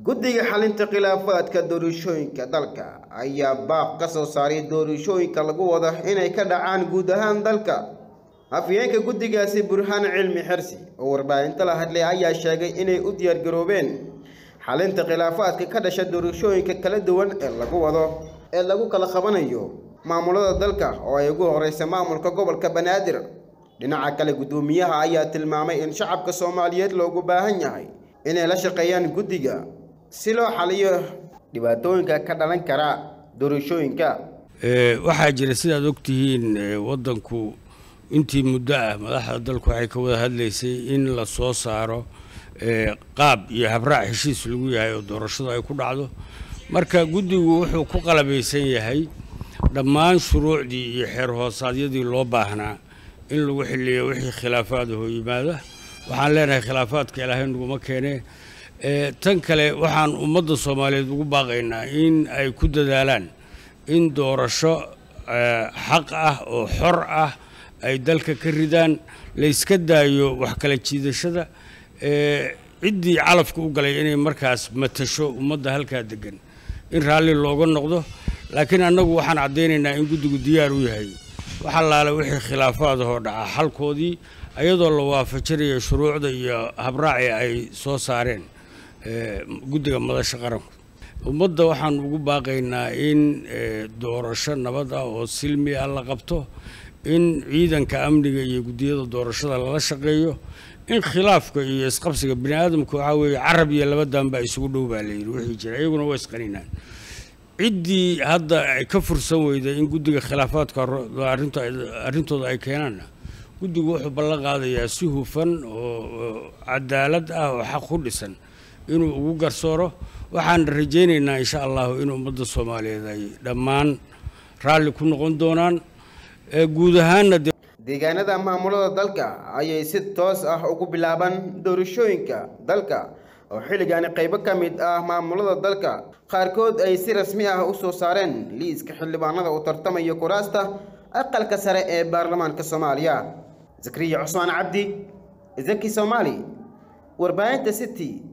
guddiga xalinta khilaafaadka doorashooyinka dalka ayaa baaq ka soo saaray doorashooyinka lagu wado inay ka dhacaan guud ahaan dalka afyeenka guddigaasi burhaan cilmi xirsi oo warbaahinta la hadlay ayaa sheegay inay u diyaargaroobeen xalinta khilaafaadka ka dhasha doorashooyinka kala duwan ee lagu wado ee lagu kala qabanayo maamulada dalka oo ay ugu horeysa maamulka gobolka banaadir dhinaca kale guddoomiyaha ayaa tilmaamay in shacabka soomaaliyeed loogu baahan yahay inay la shaqeeyaan guddiga si loo xaliyo dhibaatooyinka ka dhalan kara doorashooyinka waxaa jira sidaad ogtihiin waddanku intii muddo ah madaxda dalku waxay ka wada hadlaysay in la soo saaro qaab iyo habraac heshiis lagu yahay oo doorashadu ay ku dhacdo marka guddigu wuxuu ku qalabaysan yahay dhammaan shuruucdii iyo xeer hoosaadyadii loo baahnaa in lagu xiliyo wixii khilaafaad hoo yimaada waxaan leenahay khilaafaadka ilaahay naguma keenee tan kale waxaan ummadda soomaaliyeed ugu baaqaynaa in ay ku dadaalaan in doorasho xaq ah oo xor ah ay dalka ka ridaan layska daayo wax kala jiidashada ciddii calafka u galay inay markaas matasho ummadda halkaa degan in raalli looga noqdo laakiin annagu waxaan caddaynaynaa in guddigu diyaar u yahay wax allaale wixii khilaafaadahoo dhaca xalkoodii ayadoo la waafajinayo shuruucda iyo habraaci ay soo saareen guddiga madasha qaranku ummadda waxaan ugu baaqaynaa in doorasho nabad ah oo silmi ah la qabto in ciidanka amniga iyo guddiyada doorashada lala shaqeeyo in khilaafka iyo isqabsiga bini aadamka waxaa weeye carab iyo labadan baa isugu dhow baa layidhi wixii jira iyaguna waa isqaninaan ciddii hadda ay ka fursan weyda in guddiga khilaafaadka arrintooda ay keenaanna guddigu wuxuu ballan qaadayaa si hufan oo cadaalad ah oo xaq ku dhisan inuu ugu garsooro waxaan rajaynaynaa insha allahu in ummadda soomaaliyeed ay dhammaan raalli ku noqon doonaan guud ahaanna deegaanada maamulada dalka ayay si toos ah ugu bilaabaan doorashooyinka dalka oo xilligaani qaybo ka mid ah maamulada dalka qaarkood ay si rasmi ah u soo saareen liiska xildhibaanada u tartamaya kuraasta aqalka sare ee baarlamaanka soomaaliya zakariya cusmaan cabdi zaki soomaali warbaahinta city